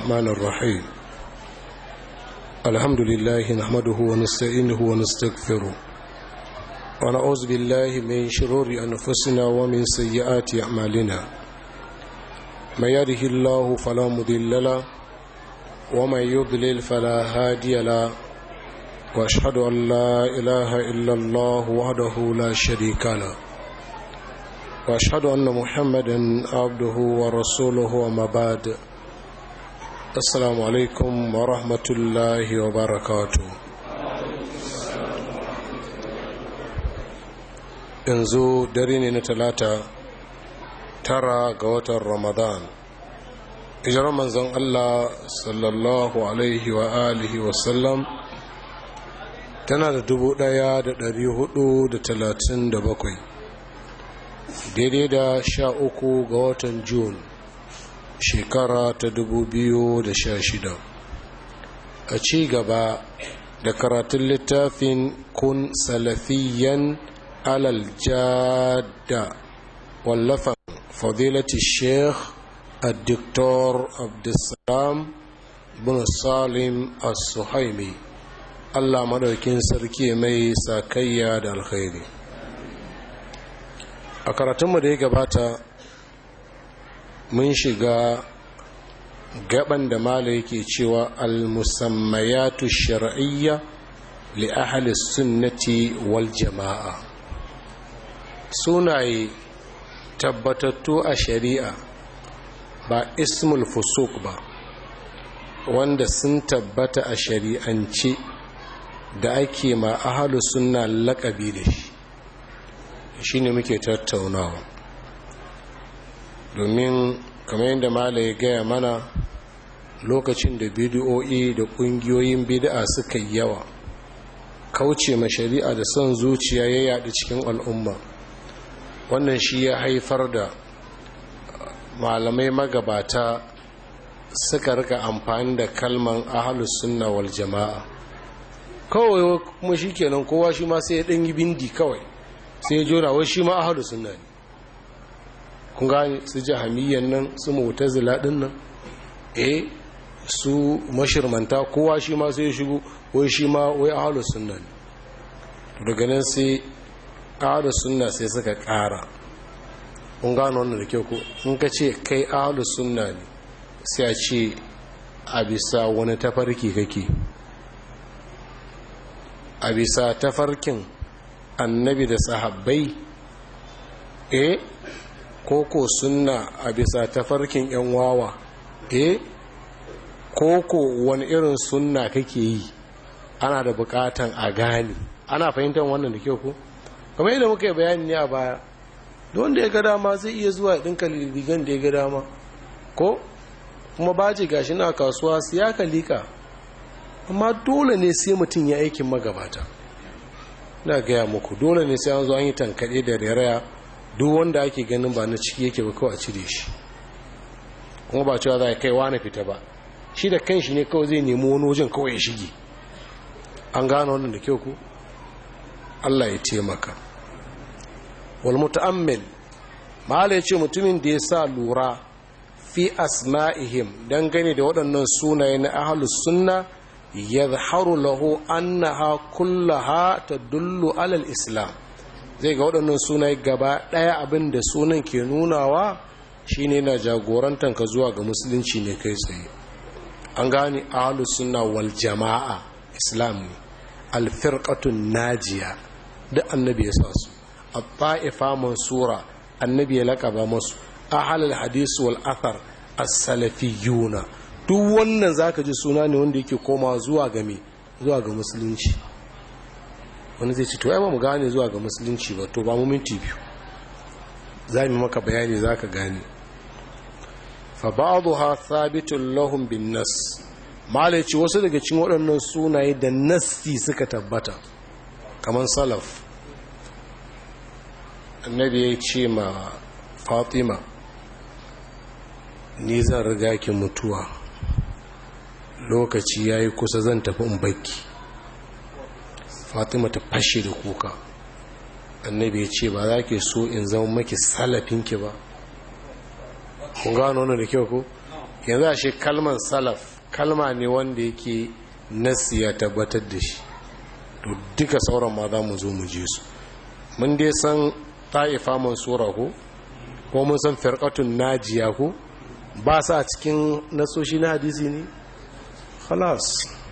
الرحمن الرحيم الحمد لله نحمده ونستعينه ونستغفره ونعوذ بالله من شرور أنفسنا ومن سيئات أعمالنا من يده الله فلا مضل له ومن يضلل فلا هادي له واشهد ان لا اله الا الله وحده لا شريك له واشهد ان محمدا عبده ورسوله وما بعد السلام عليكم ورحمه الله وبركاته yanzu dare ne na talata tara ga watan ramadan hijirar manzon allah sallallahu alaihi wa alihi wasallam tana da dubu ɗaya da dari hudu da talatin da bakwai daidai da sha uku ga watan Jun shekara ta dubu biyu da sha shida a ci gaba da karatun littafin kun salafiyan alal jada wallafan fadilati sheikh الدكتور عبد السلام بن سالم السحيمي Allah madaukin sarki mai sakayya da alkhairi a karatunmu da ya gabata mun shiga gaban da mala yake cewa al-musammayatu shar'iyya li ahli sunnati wal jama'a sunaye tabbatattu a shari'a ba ismul fusuk ba wanda sun tabbata a shari'ance da ake ma ahalu suna lakabi da shi shi ne muke tattaunawa domin kamar yadda mala ya gaya mana lokacin da bidiyoyi da kungiyoyin bid'a suka yi yawa kauce ma shari'a da son zuciya ya yaɗu cikin al'umma wannan shi ya haifar da malamai magabata suka rika amfani da kalman ahalus sunna wal jama'a kawai kuma shi kenan kowa shi ma sai ya ɗanyi bindi kawai sai ya jona wai shi ma ahalu sunna ne kun gani su jahamiyyan nan su mutazila ɗin nan eh su mashirmanta kowa shi ma sai ya shigo wai shi ma wai ahalu sunna ne daga nan sai ahalu sunna sai suka ƙara kun gano wannan da kyau ko in ka ce kai ahalu sunna ne sai a ce a bisa wani tafarki kake a bisa tafarkin annabi da sahabbai eh koko sunna a bisa tafarkin yan wawa eh koko wani irin sunna kake yi ana da bukatan a gane ana fahimtar wannan da kyau ko kamar yadda muka yi bayani ne a baya wanda ya ga dama zai iya zuwa ɗinka rigan da ya ga dama ko kuma baji gashi na kasuwa siya ka lika amma dole ne sai mutum ya aikin magabata na gaya muku dole ne sai an zo an yi tankaɗe da reraya duk wanda ake ganin ba na ciki yake ba kawai a cire shi kuma ba cewa za a kai wani fita ba shi da kanshi ne kawai zai nemi wani wajen kawai ya shige an gano wannan da kyau ku Allah ya taimaka wal muta'ammil mala ce mutumin da ya sa lura fi asma'ihim dangane da waɗannan sunaye na ahlus sunna yadharu lahu annaha kullaha tadullu alal islam zai ga waɗannan sunaye gaba ɗaya abin da sunan ke nunawa shine na jagorantar ka zuwa ga musulunci ne kai tsaye an gane ahlus sunna wal jama'a islam ne alfirqatun najiya duk annabi ya sa su at-ta'ifa mansura annabi ya laƙaba masu ahlul hadis wal athar as-salafiyuna duk wannan zaka ji suna ne wanda yake koma zuwa ga me zuwa ga musulunci wani zai ce to ai ba mu gane zuwa ga musulunci ba to ba mu minti biyu za mu maka bayani zaka gane fa ba'dha thabitun lahum bin nas malaci wasu daga cikin waɗannan sunaye da nassi suka tabbata kamar salaf annabi ya ce ma fatima ni zan riga ki mutuwa lokaci ya yi kusa zan tafi in bakki fatima ta fashe da kuka annabi ya ce ba za ki so in zama maki salafinki ba kun gano wannan da kyau ko yanzu a shi kalman salaf kalma ne wanda yake nasi ya tabbatar da shi to duka sauran ma za mu zo mu je su mun dai san ta'ifa mansura ko ko mun san firqatun najiya ko ba sa cikin nasoshi na hadisi ne khalas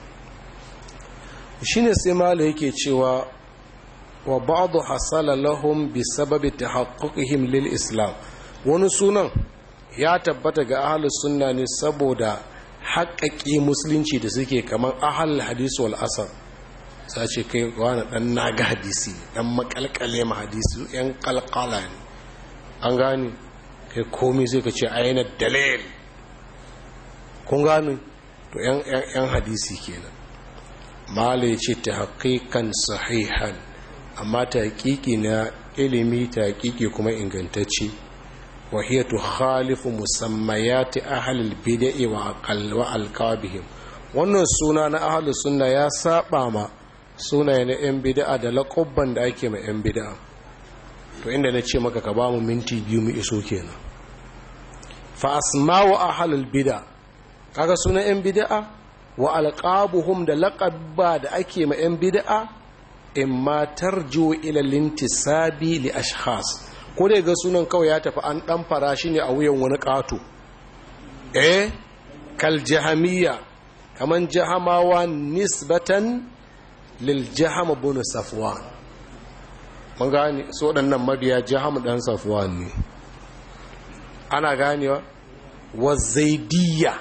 shine sai mala yake cewa wa ba'd hasala lahum bi sababi tahaqquqihim lil islam wani sunan ya tabbata ga ahlus sunna ne saboda haƙaƙi musulunci da suke kamar ahal hadisi wal asar sai ce kai wani dan naga hadisi dan makalkale ma hadisi yan kalkala ne an gani kai komai sai ka ce ayyana dalil kun gani to yan hadisi kenan mala ya ce ta haƙiƙan sahihan amma ta haƙiƙi na ilimi ta haƙiƙi kuma ingantacce وهي تخالف مسميات أهل البدع وألقابهم wannan suna na ahalus sunna ya saba ma sunaye na 'yan bid'a da laƙubban da ake ma 'yan bid'a to inda na ce maka ka ba mu minti biyu mu iso kenan fa asma'u ahalul bid'a kaga sunan 'yan bid'a wa alqabuhum da laqabba da ake ma 'yan bid'a imma tarju ila lintisabi li ashkhas ko dai ga sunan kawai ya tafi an dan fara shi ne a wuyan wani ƙato eh kal jahamiyya kaman jahamawa nisbatan lil jaham ibn safwan mun gane so waɗannan mabiya jaham dan safwan ne ana ganewa wa zaidiyya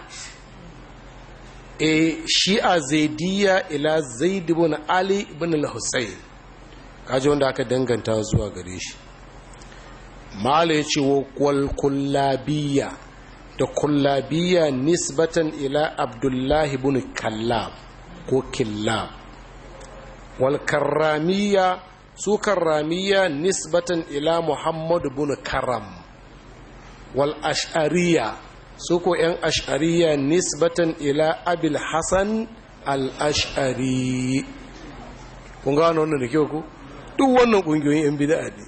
eh shi'a zaidiyya ila zaid ibn ali ibn al-husayn kaji wanda aka danganta zuwa gare shi mala ya ce wa kullabiya da kullabiya nisbatan ila abdullahi bin kallab ko killab wal karramiya su karramiya nisbatan ila muhammadu bin karam wal ash'ariya su ko yan ash'ariya nisbatan ila abil hasan al ash'ari kun gano wannan da kyau ku duk wannan kungiyoyin yan bid'a ne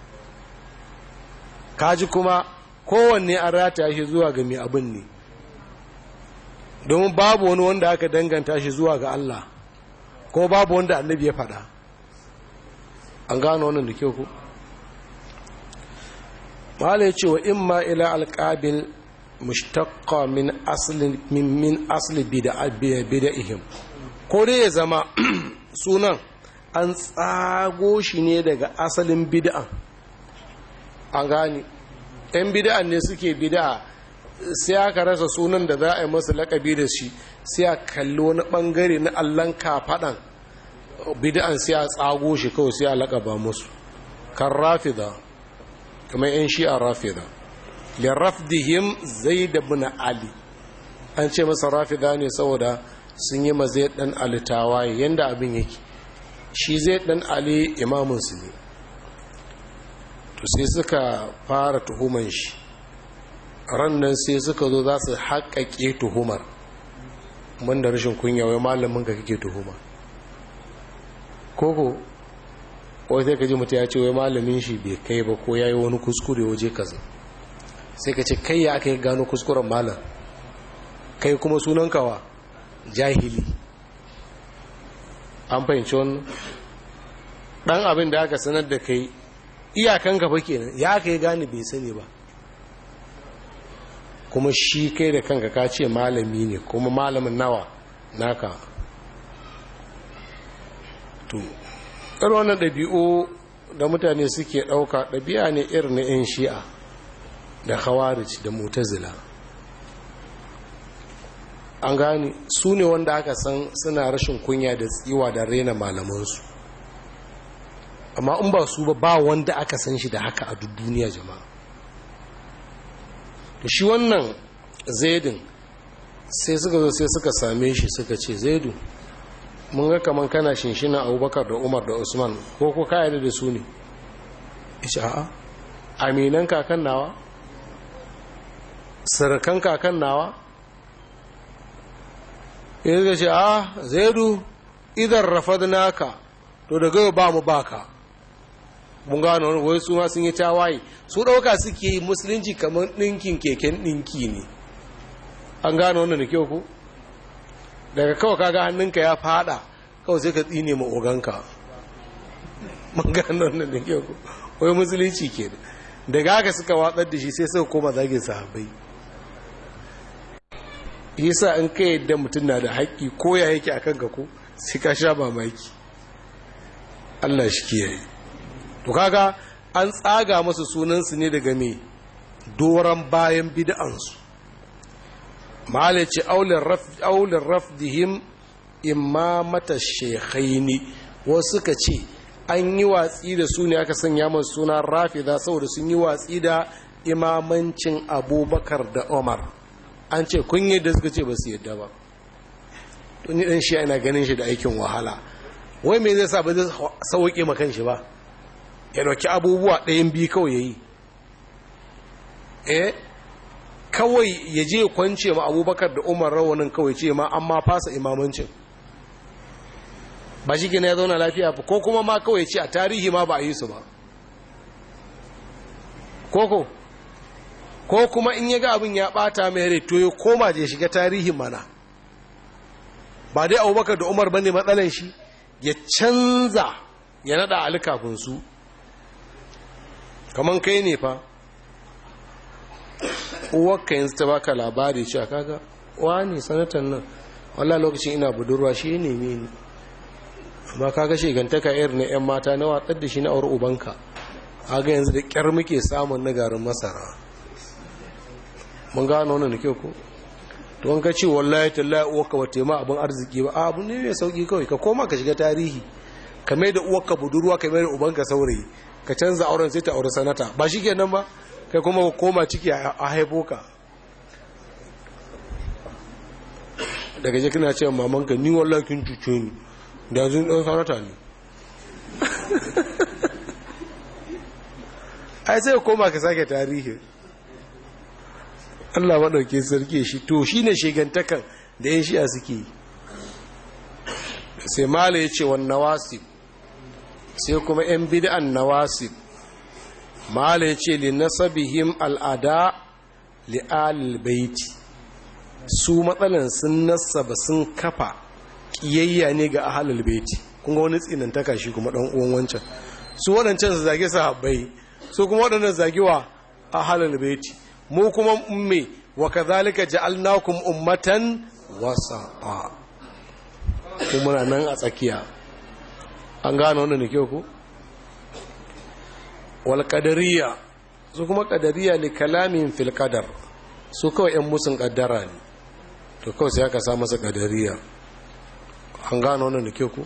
kaji kuma kowanne an rata shi zuwa ga mai abin ne domin babu wani wanda aka danganta shi zuwa ga Allah ko babu wanda annabi ya faɗa an gano wannan da kyau ku mala ya ce wa imma ila alƙabil mushtaqqa min aslin min min asli bida'ihim ko dai ya zama sunan an tsago shi ne daga asalin bid'an an gani yan bida'an ne suke bida'a sai aka rasa sunan da za a yi masa lakabi da shi sai a kalli wani bangare na allon kafaɗan bida'an sai a tsago shi kawai sai a lakaba musu kan rafida kamar yan shi a rafida da rafdihim zai da buna ali an ce masa rafida ne saboda sun yi mazai ɗan ali tawaye yadda abin yake shi zai ɗan ali imamunsu ne to sai suka fara tuhuman shi rannan sai suka zo za su haƙaƙe tuhumar mun da rashin kunya wai malamin ka kake tuhuma koko wai sai ka ji mutu ya ce wai malamin shi bai kai ba ko ya yi wani kuskure waje kaza sai ka ce kai ya aka yi gano kuskuren malam kai kuma sunan kawa jahili an fahimci wannan ɗan abin da aka sanar da kai iyakan gaba kenan ya ka yi gane bai sani ba kuma shi kai da kanka ka ce malami ne kuma malamin nawa naka to ɗan wannan ɗabi'u da mutane suke ɗauka ɗabi'a ne irin na 'yan shi'a da khawarij da mutazila an gane su ne wanda aka san suna rashin kunya da tsiwa da rena malamansu amma in ba su ba ba wanda aka san shi da haka a duk duniya jama'a to shi wannan zaidin sai suka zo sai suka same shi suka ce zaidu mun ga kaman kana shinshina abubakar da umar da usman ko ko ka da su ne isha a'a aminan kakan nawa sirkan kakan nawa ya zai ce a zaidu idan rafadnaka to daga ba mu baka mun gano wani wai su ma sun yi tawaye su ɗauka suke yi musulunci kamar ɗinkin keken ɗinki ne an gano wannan da kyau ku daga kawai kaga hannunka ya fada kawai sai ka tsine ma oganka mun gano wannan da kyau ku wai musulunci ke daga haka suka watsar da shi sai suka koma zagin sahabbai yasa in ka yadda mutum na da haƙƙi ko ya yake a kanka ko sai ka sha mamaki Allah shi kiyaye to kaga an tsaga masu sunansu ne daga me doron bayan bid'ansu malaci aulin rafdihim imamata shekhaini wasu suka ce an yi watsi da su ne aka sanya masu suna rafida saboda sun yi watsi da imamancin abubakar da umar an ce kun yadda suka ce ba su yadda ba tuni ɗan shi ana ganin shi da aikin wahala wai mai zai sa ba zai sauƙe makan shi ba ya ɗauki abubuwa ɗayan biyu kawai ya yi eh kawai ya je kwance ma abubakar da umar rawanin kawai ce ma an ma fasa imamancin ba shi gina ya zauna lafiya ko kuma ma kawai ce a tarihi ma ba a yi su ba koko ko kuma in ya ga abin ya bata mai rai to ya koma je shiga tarihin mana ba dai abubakar da umar bane matsalan shi ya canza ya nada ali kafin su kaman kai ne fa uwarka yanzu ta baka labari cewa kaga wani sanatan nan wallah lokacin ina budurwa shi ne ne ni amma kaga shigantaka irin na 'yan mata na watsar da shi na aure ubanka kaga yanzu da kyar muke samun na garin masara mun gano wannan da kyau ko to an ka ce wallahi tallahi uwarka bata ma abin arziki ba abu ne mai sauki kawai ka koma ka shiga tarihi ka mai da uwarka budurwa ka mai da ubanka saurayi ka canza auren sai ta aure sanata ba shi kenan ba kai kuma ka koma ciki a haifo ka daga je kana cewa mamanka ni wallahi kin cuce ni da yanzu dan sanata ne ai sai koma ka sake tarihi Allah maɗauke sarki shi to shi ne shigantakan da yin shi'a suke sai mala ya ce wa nawasib sai kuma 'yan bid'an nawasib mala ya ce li nasabihim al'ada li baiti su matsalan sun nasaba sun kafa ƙiyayya ne ga ahalul baiti kun ga wani tsinantaka shi kuma ɗan uwan wancan su waɗancan su zage sahabbai su kuma waɗannan zagewa ahalul baiti mu kuma umme wa kadhalika ja'alnakum ummatan wasaqa kuma muna nan a tsakiya an gano wannan ne ku wal qadariyya su kuma qadariyya li kalamin fil qadar su kawai yan musun kaddara ne to kawai sai aka sa masa qadariyya an gano wannan ne ku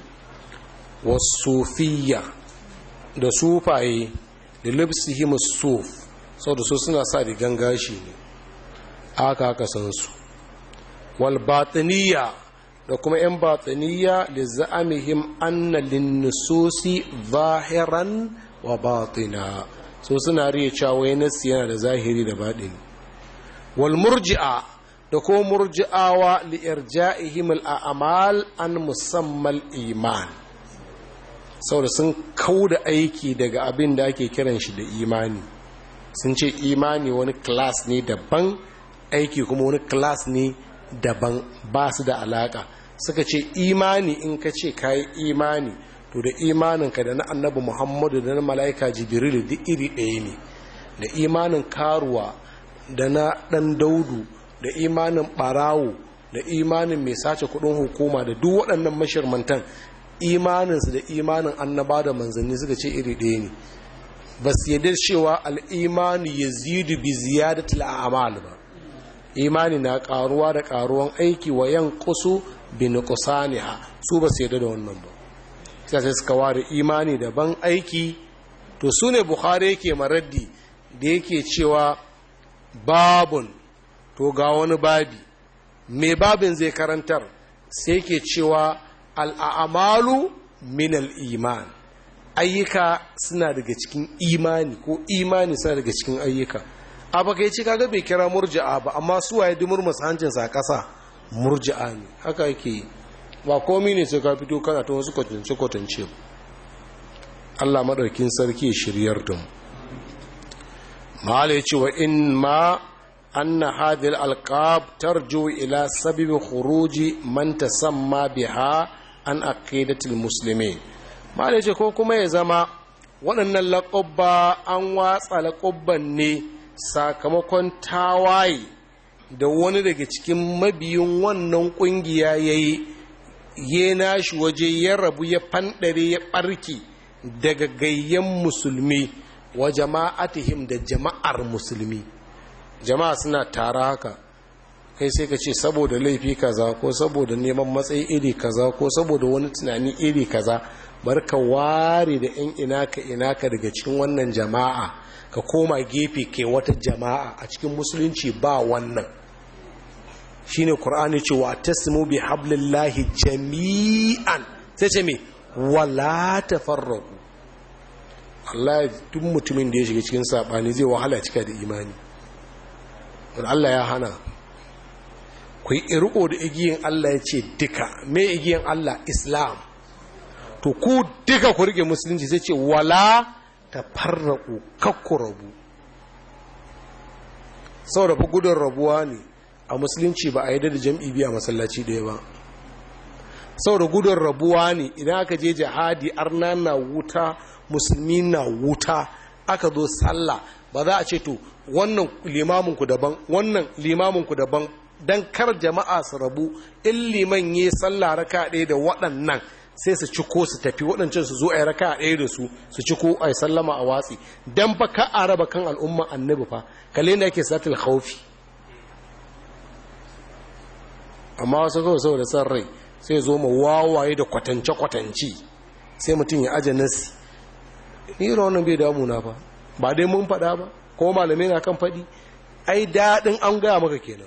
wasufiyya da sufaye da libsihim suf sau da su suna sa rigan gashi ne aka aka san su wal batiniya da kuma 'yan batiniya da za'amihim anna linnusosi zahiran wa batina so suna riya cewa nasi yana da zahiri da baɗini wal murji'a da ko murji'awa li irja'ihim al a'mal an musammal iman saboda sun kauda aiki daga abin da ake kiran shi da imani sun ce imani wani class ne daban aiki kuma wani class ne daban ba su da alaka suka ce imani in ka ce ka yi imani to da imaninka da na annabi muhammadu da na mala'ika jibril duk iri ɗaya ne da imanin karuwa da na ɗan daudu da imanin ɓarawo da imanin mai sace kudin hukuma da duk waɗannan mashirmantan imaninsu da imanin annaba da manzanni suka ce iri ɗaya ne ba su yadda cewa al'imani ya zidu bi ziyadatul a'mal ba imani na karuwa da karuwan aiki wa yan kusu bi nuqsaniha su ba su yadda da wannan ba sai suka ware imani daban aiki to su ne bukhari yake maraddi da yake cewa babun to ga wani babi me babin zai karantar sai yake cewa al'amalu min al-iman ayyuka suna daga cikin imani ko imani suna daga cikin ayyuka a baka yi kaga bai kira murji'a ba amma su waye dumur masu hancinsa a ƙasa murji'a ne haka yake yi ba komi ne sai ka fito kana ta wasu kwatance kwatance Allah maɗaukin sarki shiryar da mu mahala ya ce wa in ma anna hadhihi alqab tarju ila sababi khuruji man tasamma biha an aqidatil muslimin malai ce ko kuma ya zama waɗannan laƙubba an watsa laƙubban ne sakamakon tawaye da wani daga cikin mabiyin wannan ƙungiya ya yi ya nashi waje ya rabu ya fanɗare ya ɓarki daga gayyan musulmi wa jama'atihim da jama'ar musulmi jama'a suna tara haka kai sai ka ce saboda laifi kaza ko saboda neman matsayi iri kaza ko saboda wani tunani iri kaza bar ka ware da 'yan inaka inaka daga cikin wannan jama'a ka koma gefe ke wata jama'a a cikin musulunci ba wannan shine qur'ani ce wa tasmu bi hablillahi jami'an sai ce me wala tafarraqu Allah duk mutumin da ya shiga cikin sabani zai wahala cika da imani Allah ya hana ku yi irko da igiyin Allah ya ce duka me igiyin Allah Islam to ku duka ku rike musulunci sai ce wala ta farraku kakku rabu saboda fa gudun rabuwa ne a musulunci ba a yi da jam'i biya masallaci ɗaya ba saboda gudun rabuwa ne idan aka je jihadi arna na wuta musulmi na wuta aka zo sallah ba za a ce to wannan limaminku daban wannan limaminku daban don kar jama'a su rabu in liman yi sallah raka ɗaya da waɗannan sai su ciko su tafi waɗancan su zo a yi raka ɗaya da su su ciko a yi sallama a watsi don fa ka a raba kan al'umman annabi fa kalle da ake satil haufi amma wasu kawai saboda san rai sai zo ma wawaye da kwatance-kwatance sai mutum ya aje nasi ni wannan bai damuna fa ba dai mun faɗa ba ko malamai na kan faɗi ai daɗin an gaya maka kenan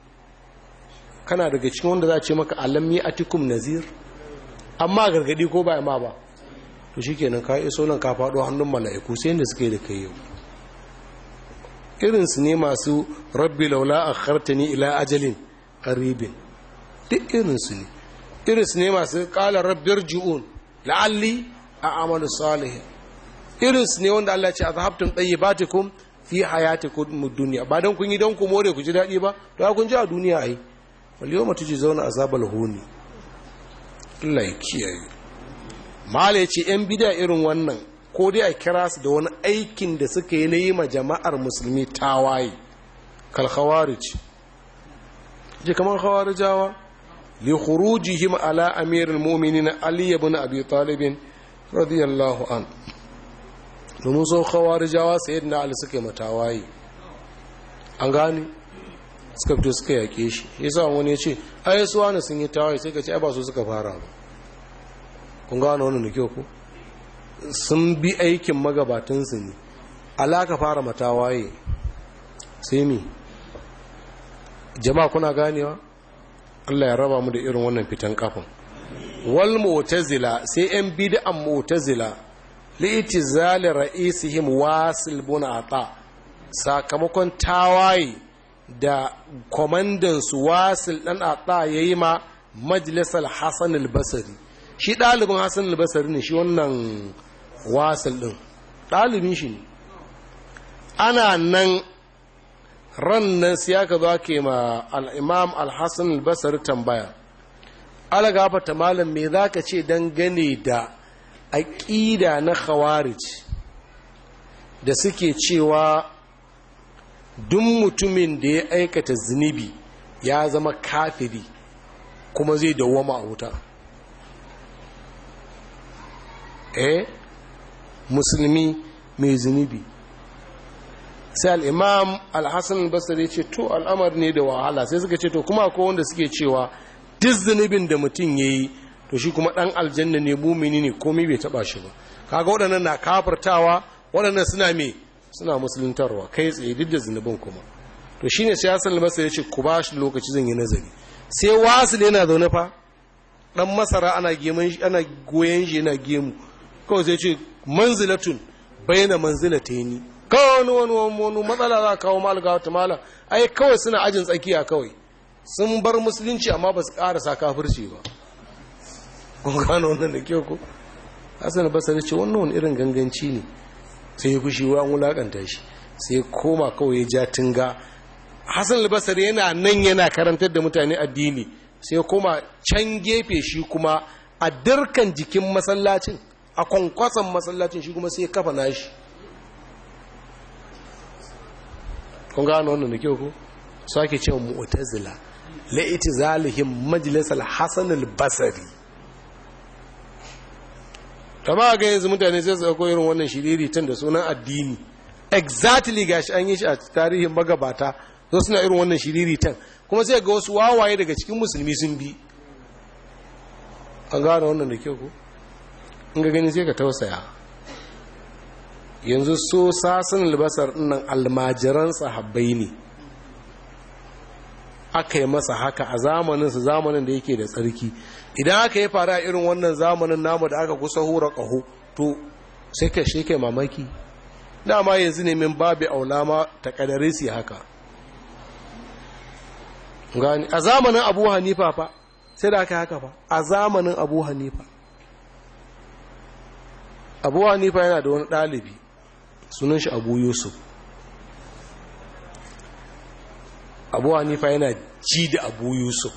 kana daga cikin wanda za a ce maka alam yi atikum nazir amma gargadi ko ba ma ba to shi kenan ka iso nan ka faɗo hannun mala'iku sai yadda suke da kai yau irinsu ne masu rabbi laula a khartani ila ajalin qaribin duk irinsu ne irinsu ne masu ƙala rabbir ji'un la'alli a amalu salihin irinsu ne wanda Allah ce a zahabtun ɗayyibatikum fi hayatikum duniya ba don kun yi don ku more ku ji daɗi ba to kun ji a duniya ai wal yawma zauna azabal huni Allah ya kiyaye mala yace yan bid'a irin wannan ko dai a kira su da wani aikin da suka yi na yi ma jama'ar musulmi tawaye kal khawarij je kamar khawarijawa li khurujihim ala amirul mu'minin ali ibn abi talib radiyallahu an domin so khawarijawa sayyidina ali suka yi matawaye an gane suka fito suka yake shi yasa wani ya ce ai su wani sun yi tawaye sai ka ce ai ba su suka fara ba kun gano wannan da kyau ku sun bi aikin magabatansu ne alaka fara matawaye sai mi jama'a kuna ganewa Allah ya raba mu da irin wannan fitan kafin wal mu'tazila sai yan bid'an mu'tazila li'tizali ra'isihim wasil bin ata sakamakon tawaye da kwamandansu wasil ɗan ata ya yi ma majalisar hassan albasari shi ɗalibin hassan albasari ne shi wannan wasil ɗin ɗalibin shi ne ana nan ran nan sai aka zo ke ma al'imam al-hassan albasari tambaya alagafata malam me za ka ce dangane da aƙida na khawarij da suke cewa duk mutumin da ya aikata zunubi ya zama kafiri kuma zai dawwama a wuta eh musulmi mai zunubi sai al'imam al-hassan basari ce to al'amar ne da wahala sai suka ce to kuma akwai wanda suke cewa duk zunubin da mutum ya yi to shi kuma ɗan aljanna ne mumini ne komai bai taɓa shi ba kaga waɗannan na kafartawa waɗannan suna me suna musuluntarwa kai tsaye duk da zunubin kuma to shine sai Hassan al-Basri ya ce ku ba shi lokaci zan yi nazari sai wasil yana zaune fa dan masara ana geman shi ana goyen shi yana gemu kawai sai ce manzilatun bayna manzilataini kawai wani wani wani matsala za kawo malga wata mala ai kawai suna ajin tsakiya kawai sun bar musulunci amma ba su karasa kafirci ba kun gano wannan da kyau ko Hassan al-Basri ce wannan wani irin ganganci ne sai ya fushi wa wulakanta shi sai ya koma kawai ya ja tunga hassan albasari yana nan yana karantar da mutane addini sai kuma can gefe shi kuma a dirkan jikin masallacin a kwankwason masallacin shi kuma sai kafa nashi kun gano wannan da kyau ko sake cewa mu'tazila la itizalihim majlis al-hasan al-basri kama ga yanzu mutane sai su dauko irin wannan shiriri tun da sunan addini exactly gashi an yi shi a tarihin magabata zo suna irin wannan shiriri tan kuma sai ga wasu wawaye daga cikin musulmi sun bi an gano wannan da kyau ko in ga gani sai ka tausaya yanzu so sasin albasar nan almajiran sahabbai ne aka yi masa haka a zamaninsu zamanin da yake da tsarki idan aka yi fara irin wannan zamanin namu da aka kusa hura ƙaho to sai ka shi kai mamaki dama yanzu ne min babu aulama ta kadare su haka gani a zamanin abu hanifa fa sai da aka haka fa a zamanin abu hanifa abu hanifa yana da wani ɗalibi sunan shi abu yusuf abu hanifa yana ji da abu yusuf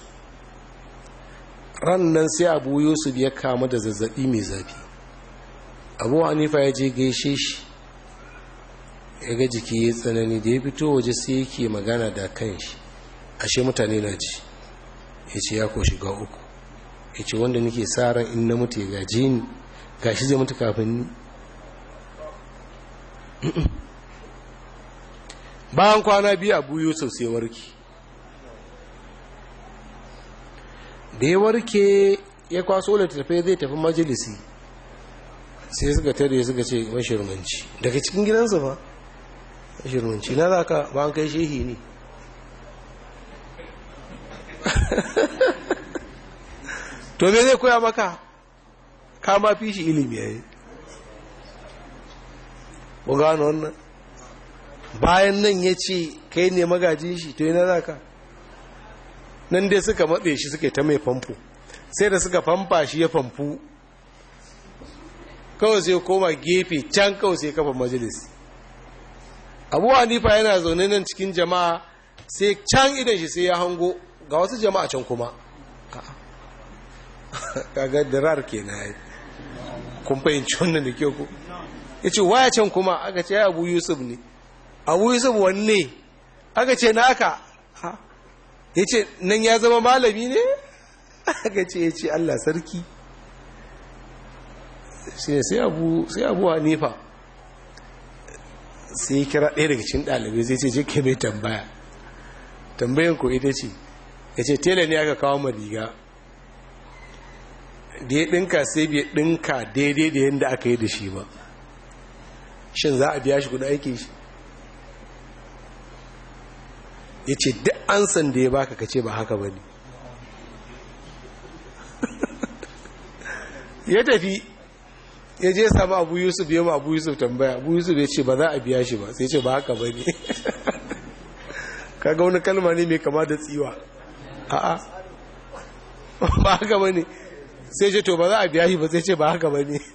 rannan sai abu yusuf ya kama da zazzabi mai zafi abu hanifa ya je gaishe shi ya ga jiki ya tsanani da ya fito waje sai yake magana da kan shi ashe mutane na ji ya ce ya ko shiga uku ya ce wanda nake sa ran in na mutu ya gaji ni gashi zai mutu kafin ni bayan kwana biyu abu yusuf sai warke da ya warke ya kwaso littattafai zai tafi majalisi sai suka tare suka ce mashirmanci daga cikin gidansa ba mashirmanci na za ka ba an kai shehi ne to me zai koya maka kama fi shi ilimi ya yi bu gano wannan bayan nan ya ce kai ne magajin shi to yana za ka nan dai suka matse shi suka ta mai famfo sai da suka famfa shi ya famfu kawai sai koma gefe can kawai sai kafa majalis abu hanifa yana zaune nan cikin jama'a sai can idan shi sai ya hango ga wasu jama'a can kuma kaga dirar ke na yi kun fahimci wannan da kyau ku ya ce waya can kuma aka ce ya abu yusuf ne abu yusuf wanne aka ce na aka ya ce nan ya zama malami ne aka ce ya ce allah sarki sai abu sai abu hanifa sai ya kira ɗaya daga cikin ɗalibai zai ce je ke mai tambaya tambayan ko ita ce ya ce tela ne aka kawo ma riga da ya ɗinka sai bai ɗinka daidai da yadda aka yi da shi ba shin za a biya shi kudin aiki shi ya ce duk an san da ya baka kace ba haka ba ne ya tafi ya je sama abu yusuf ya ma abu yusuf tambaya abu yusuf ya ce ba za a biya shi ba sai ce ba haka ba ne kaga wani kalma ne mai kama da tsiwa a'a ba haka ba ne sai ce to ba za a biya shi ba sai ce ba haka ba ne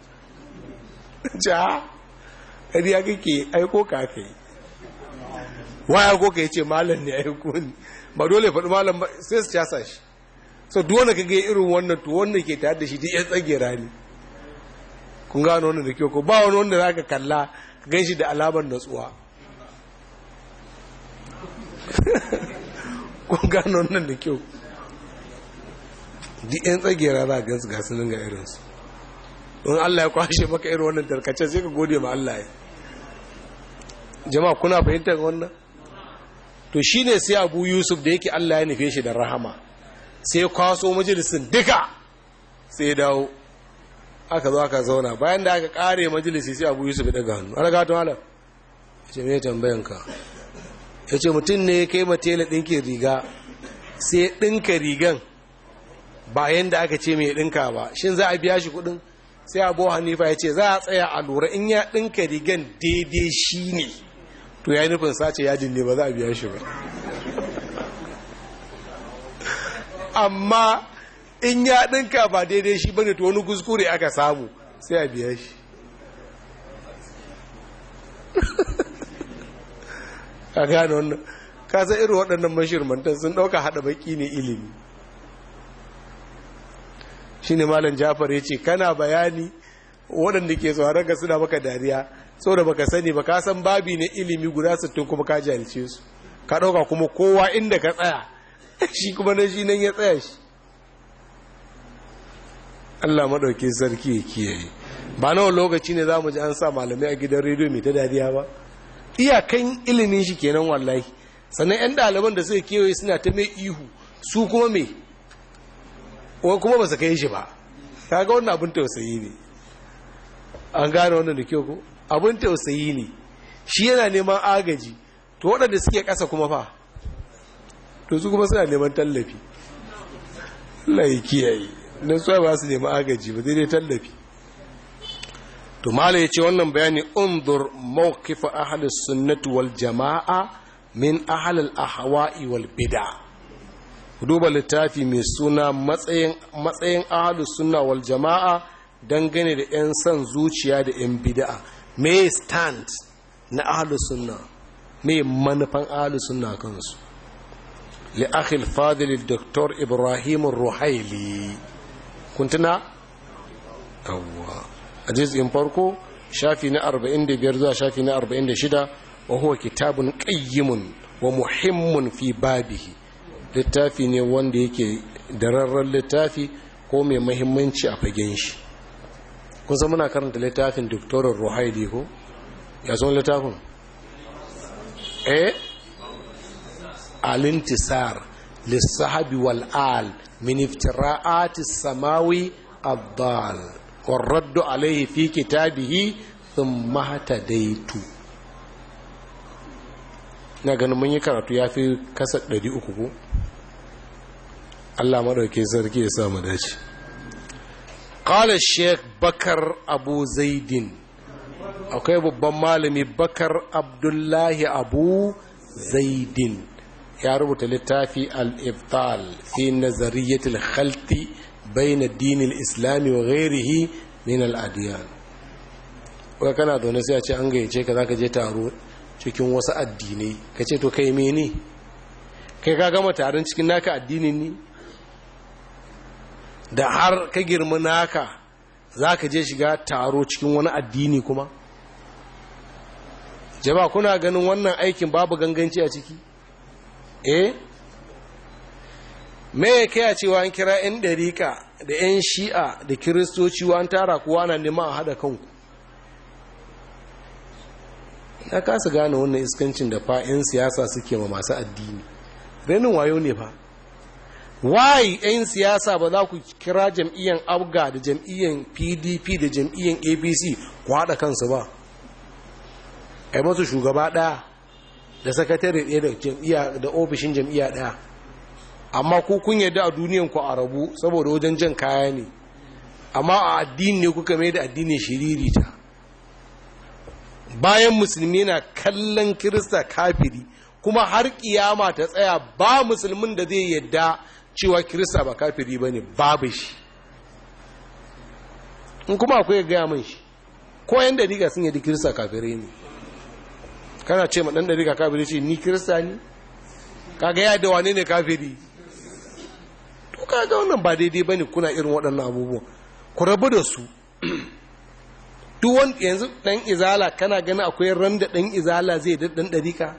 ja kadi ya kake aiko ka aka yi waya ko ka yi ce malam ne aiko ni ba dole faɗi malam ba sai su casa shi so duwanda ka ga irin wannan to wanda ke tare da shi duk ya tsagera ne kun gano wannan da kyau ko ba wani wanda za ka kalla ka gan shi da alamar natsuwa kun gano wannan da kyau duk yan tsagera za a gansu gasu nan ga irinsu don Allah ya kwashe maka irin wannan tarkace sai ka gode ma Allah ya jama'a kuna fahimtar wannan to shine sai Abu Yusuf da yake Allah ya nufe shi da rahama sai kwaso majalisin duka sai dawo aka zo aka zauna bayan da aka kare majalisi sai Abu Yusuf ya daga hannu ana gato halar yace me tambayan ka yace mutum ne kai matela dinkin riga sai dinka rigan bayan da aka ce mai dinka ba shin za a biya shi kudin sai abu hanifa ya ce za a tsaya a lura in ya dinka rigan daidai shi ne to ya nufin sace yajin ne ba za a biya shi ba amma in ya dinka ba daidai shi bane to wani kuskure aka samu sai a biya shi a gane wannan kasa irin waɗannan mashirmantan sun ɗauka haɗa baki ne ilimi shi ne malam jafar ya ce kana bayani waɗanda ke tsoron ka suna maka dariya da baka sani ba ka san babi ne ilimi guda sittin kuma ka jalice su ka ɗauka kuma kowa inda ka tsaya shi kuma na shi nan ya tsaya shi Allah maɗauki sarki ya kiyaye ba nawa lokaci ne za mu ji an sa malamai a gidan rediyo mai ta dariya ba iyakan ilimin shi kenan wallahi sannan 'yan ɗaliban da suka kewaye suna ta mai ihu su kuma me wai kuma ba su kai shi ba kaga wannan abin tausayi ne an gane wannan da kyau ko abin tausayi ne shi yana neman agaji to waɗanda suke ƙasa kuma fa to su kuma suna neman tallafi Allah ya kiyaye don su ba su nemi agaji ba daidai tallafi to mala yace wannan bayani undur mawqif ahli sunnati wal jamaa min ahli al ahwa'i wal bid'a duba littafi mai suna matsayin matsayin ahli sunna wal jamaa dangane da yan san zuciya da yan bid'a me stand na ahli sunna me manufan ahli sunna kansu li akhi al fadil dr ibrahim ar-ruhaili kuntuna yawwa a jizgin farko shafi na 45 zuwa shafi na 46 wa huwa kitabun qayyimun wa muhimmun fi babihi littafi ne wanda yake dararren littafi ko mai mahimmanci a fagen shi kun san muna karanta littafin doktorin ruhaili ko ya son littafin eh alintisar lissahabi wal'al min iftira'ati samawi abdal والرد عليه في كتابه ثم اهتديت na ganin mun yi karatu ya fi kasa 300 ko Allah maɗauki sarki ya samu dace qala sheikh bakar abu zaidin akwai babban malami bakar abdullahi abu zaidin ya rubuta littafi al-ibtal fi nazariyatul khalti baina dinin islami wa ghairihi min al-adiyan wai kana zaune sai a ce an gayyace ka zaka je taro cikin wasu addinai ka ce to kai mene kai ka gama taron cikin naka addinin ne da har ka girma naka zaka je shiga taro cikin wani addini kuma jama'a kuna ganin wannan aikin babu ganganci a ciki eh me ya kai a cewa an kira 'yan ɗarika da 'yan shi'a da kiristoci an tara kuwa na neman a haɗa kanku na kasa gane wannan iskancin da fa 'yan siyasa suke ma masu addini renin wayo ne fa why 'yan siyasa ba za ku kira jam'iyyar abga da jam'iyyar pdp da jam'iyyar abc ku haɗa kansu ba a masu shugaba ɗaya da sakatare ɗaya da ofishin jam'iyya ɗaya amma ku kun yadda a duniyan ku a rabu saboda wajen jan kaya ne amma a addini ne kuka mai da addini shiririta bayan musulmi na kallon kirista kafiri kuma har kiyama ta tsaya ba musulmin da zai yadda cewa kirista ba kafiri ba ne babu shi in kuma akwai gaya min shi ko yan dariƙa sun yadda kirista kafirai ne kana ce ma ɗan dariƙa kafiri ce ni kirista ne kaga ya da wane ne kafiri to kaga wannan ba daidai bane kuna irin waɗannan abubuwan ku rabu da su duk wanda yanzu dan izala kana gani akwai ran da dan izala zai da dan dariƙa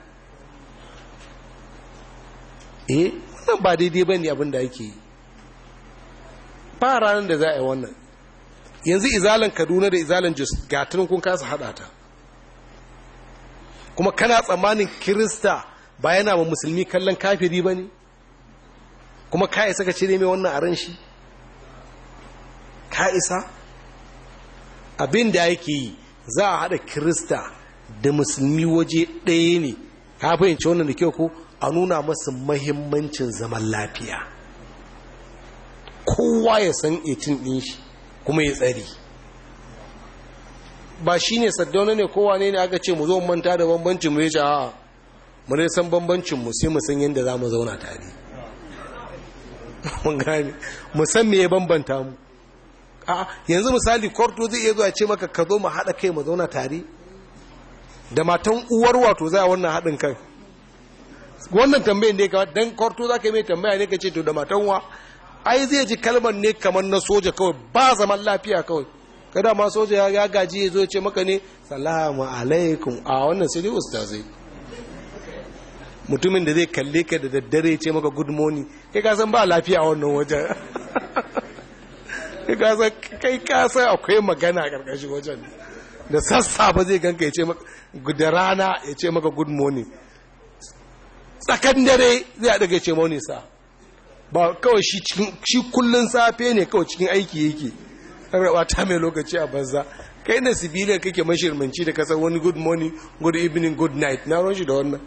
eh wannan ba daidai bane abin da ake yi ba ranar da za a yi wannan yanzu izalan kaduna da izalan jos gatunan kun kasa haɗa ta kuma kana tsammanin kirista ba yana wa musulmi kallon kafiri ba ne kuma ka isa ka cire mai wannan a ran shi ka isa abin da yake yi za a haɗa kirista da musulmi waje ɗaya ne ka fahimci wannan da kyau ko a nuna masu mahimmancin zaman lafiya kowa ya san etin ɗin shi kuma ya tsari ba shi ne saddauna ne kowa ne aka ce mu zo manta da bambancin mu ya ce a'a mu dai san bambancin mu sai mu san yadda za mu zauna tare mun gane mu san me ya bambanta mu a yanzu misali kwarto zai iya zuwa ce maka ka zo mu haɗa kai mu zauna tare da matan uwar wato za a wannan haɗin kan wannan tambayin ne kawai dan kwarto za ka yi mai tambaya ne ka ce to da matanwa ai zai ji kalmar ne kamar na soja kawai ba zaman lafiya kawai kada ma soja ya gaji ya zo ce maka ne salamu alaikum a wannan sai dai ustazai mutumin da zai kalle ka da daddare ce maka good morning kai ka san ba lafiya a wannan wajen kai ka san kai ka san akwai magana a karkashin wajen da sassa ba zai ganka ya ce maka da rana ya ce maka good morning tsakan dare zai daga ce morning sa ba kawai shi cikin shi kullun safe ne kawai cikin aiki yake raba ta mai lokaci a banza kai na sibiliyar kake mashirmanci da kasar wani good morning good evening good night na ron shi da wannan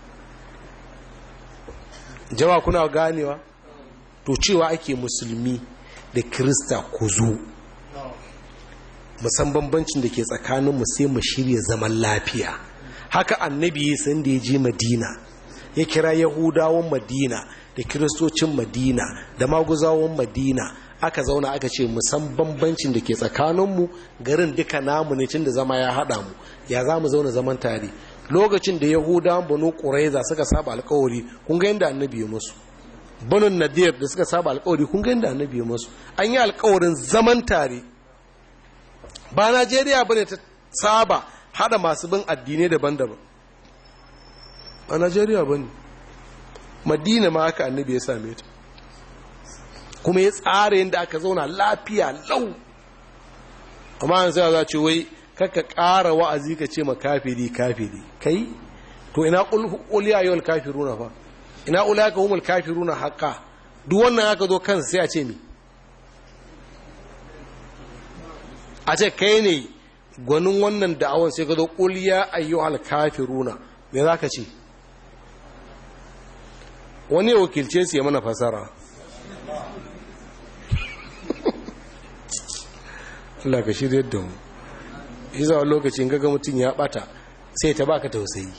jama kuna ganewa to cewa ake musulmi da kirista ku zo musan bambancin da ke tsakaninmu sai mu shirya zaman lafiya haka annabi ya san da ya je madina ya kira yahudawan madina da kiristocin madina da maguzawan madina aka zauna aka ce musan bambancin da ke tsakaninmu garin duka namu ne cin da zama ya haɗa mu ya za mu zauna zaman tare lokacin da yahudawan banu ƙuraiza suka saba alkawari kun ga yadda annabi ya musu banun nadir da suka saba alkawari kun ga yadda annabi ya musu an yi alkawarin zaman tare ba najeriya ba ne ta saba hada masu bin addinai daban-daban a najeriya ba ne madina ma haka annabi ya same ta kuma ya tsara yadda aka zauna lafiya lau amma yanzu za ce wai kaka ƙara wa'azi ka ce ma kafiri kafiri kai to ina ƙuliya yau kafiruna fa ina ulaka humul kafiruna haƙa duk wannan aka zo kansa sai a ce mi a ce kai ne gwanin wannan da'awan sai ka zo ƙuliya ayyuhal kafiruna me za ka ce wani wakilce su ya mana fasara Allah ka shirya da mu iza a lokacin gaga mutum ya bata sai ta baka tausayi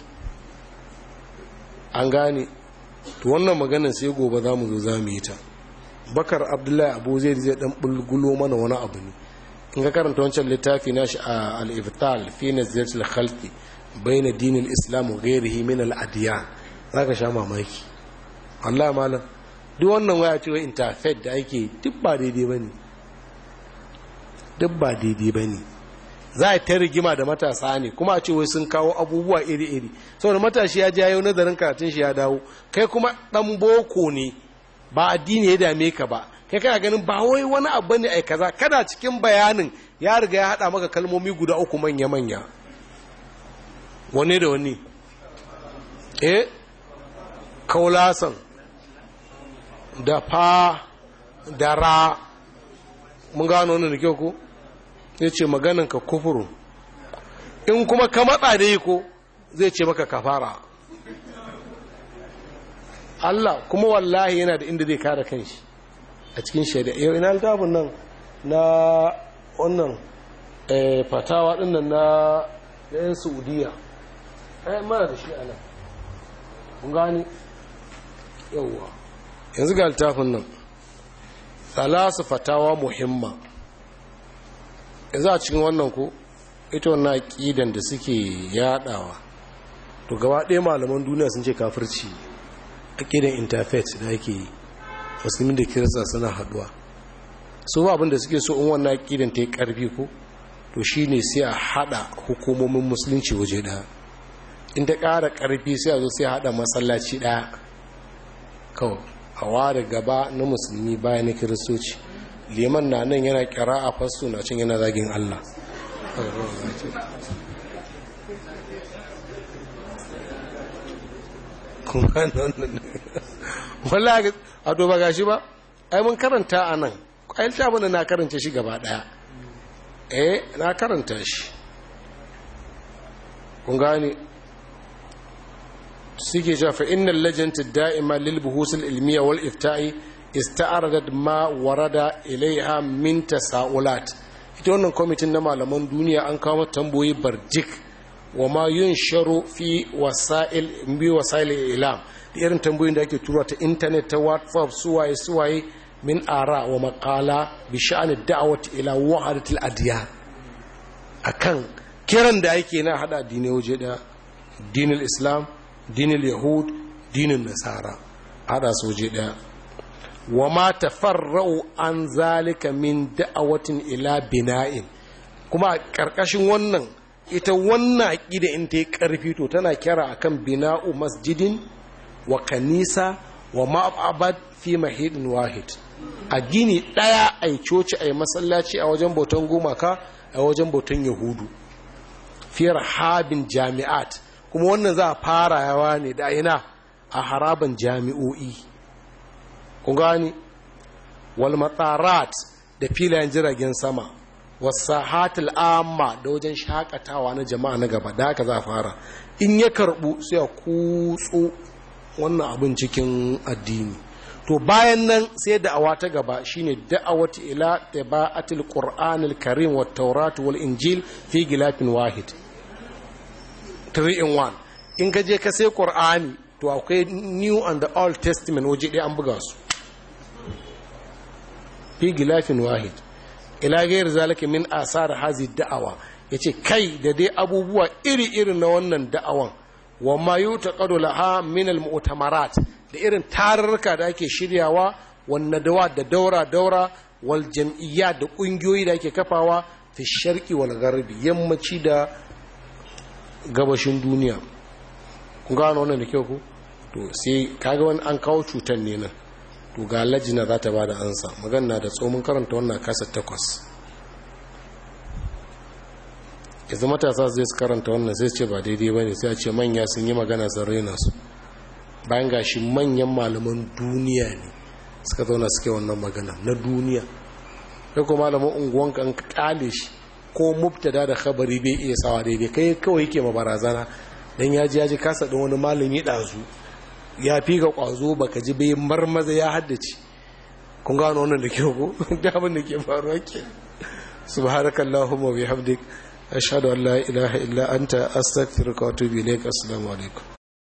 an gane to wannan maganin sai gobe za mu zo za mu yi ta bakar abdullahi abu zai zai dan bulgulo mana wani abu ne in ka karanta wancan littafi na shi a al-ibtal fi naziratul khalqi bayna dinil islam wa ghayrihi min al-adyan zaka sha mamaki Allah malam duk wannan waya ce wai interfaith da ake duk ba daidai bane duk ba daidai bane za a ta rigima da matasa ne kuma a ce wai sun kawo abubuwa iri-iri saboda matashi ya jayo nazarin karatun shi ya dawo kai kuma dan boko ne ba addini ya dame ka ba kai kana ganin ba wai wani abu ne ai kaza kada cikin bayanin ya riga ya hada maka kalmomi guda uku manya-manya wani da wani eh kaulasan da fa da ra mun gano wannan da kyau ko ya ce ka kufuru in kuma ka matsa da yi ko zai ce maka kafara Allah kuma wallahi yana da inda zai kare kanshi a cikin shari'a yau ina littafin nan na wannan fatawa dinnan na yan saudiya ai mana da shi ana kun gani yauwa yanzu ga littafin nan talasu fatawa muhimma yanzu a cikin wannan ko ita wannan aƙidan da suke yadawa to gaba ɗaya malaman duniya sun ce kafirci aƙidan interfaith da ake yi musulmi da kirista suna haduwa su ba abinda suke so in wannan aƙidan ta yi ƙarfi ko to shi ne sai a haɗa hukumomin musulunci waje ɗaya in ta ƙara ƙarfi sai a zo sai a haɗa masallaci ɗaya kawai a ware gaba na musulmi bayan na kiristoci liman na nan yana kira a fasto na cin yana zagin Allah wallahi a to ba gashi ba ai mun karanta a nan ai littafin na karanta shi gaba daya eh na karanta shi kun gane suke cewa fa innal lajnata da'ima lil buhusul ilmiya wal ifta'i ista'aradat ma warada ilaiha min tasaulat ita wannan kwamitin na malaman duniya an kawo tamboyi barjik wa ma yunsharu fi wasa'il bi wasa'il ilam da irin tambayoyin da ake tura ta internet ta whatsapp suwaye suwaye min ara wa maqala bi sha'ani da'wati ila wahdatil adyan akan kiran da ake na hada addinai waje da dinil islam dinil yahud dinin nasara hada soje daya wa ma tafarra'u an zalika min da'awatin ila bina'in kuma a ƙarƙashin wannan ita wannan aƙida in ta yi ƙarfi to tana kira akan bina'u masjidin wa kanisa wa ma'abad fi mahidin wahid a gini ɗaya a yi coci a yi masallaci a wajen bautan gumaka a wajen bautan yahudu fiyar habin jami'at kuma wannan za a fara yawa ne da ina a haraban jami'o'i kun gani wal matsarat da filayen jiragen sama wasahatul amma da wajen shakatawa na jama'a na gaba da haka za a fara in ya karbu sai a kutso wannan abin cikin addini to bayan nan sai da'awa ta gaba shine da'awati ila tabaatil qur'anil karim wat tawrat wal injil fi gilafin wahid 3 in 1 in ka je ka sai qur'ani to akwai new and the old testament waje ɗaya an buga su fi gilafin wahid ila gair zalika min asar hazi da'awa yace kai da dai abubuwa iri-iri na wannan da'awan wa ma yutaqadu laha min al-mu'tamarat da irin tarurruka da ake shiryawa wannan dawa da daura daura wal jam'iyya da kungiyoyi da ake kafawa fi sharqi wal gharbi yammaci da gabashin duniya kun gano wannan da kyau ku to sai kaga wani an kawo cutar ne nan to ga lajina za ta ba da ansa magana da tsomin karanta wannan kasa takwas yanzu matasa zai su karanta wannan sai ce ba daidai ba ne sai a ce manya sun yi magana sun raina su bayan gashi manyan malaman duniya ne suka zauna suke wannan magana na duniya kai ko malaman unguwanka an kale shi ko mubtada da khabari bai iya sawa daidai kai kawai yake ma barazana dan ya ji ya ji kasa ɗin wani malami ɗazu ya fi ga ƙwazo baka ji bai marmaza ya haddace kun gano wannan da kyau ko da abin da ke faruwa ke subhanakallahumma wa bihamdik ashhadu an la ilaha illa anta astaghfiruka wa atubu ilaik assalamu alaikum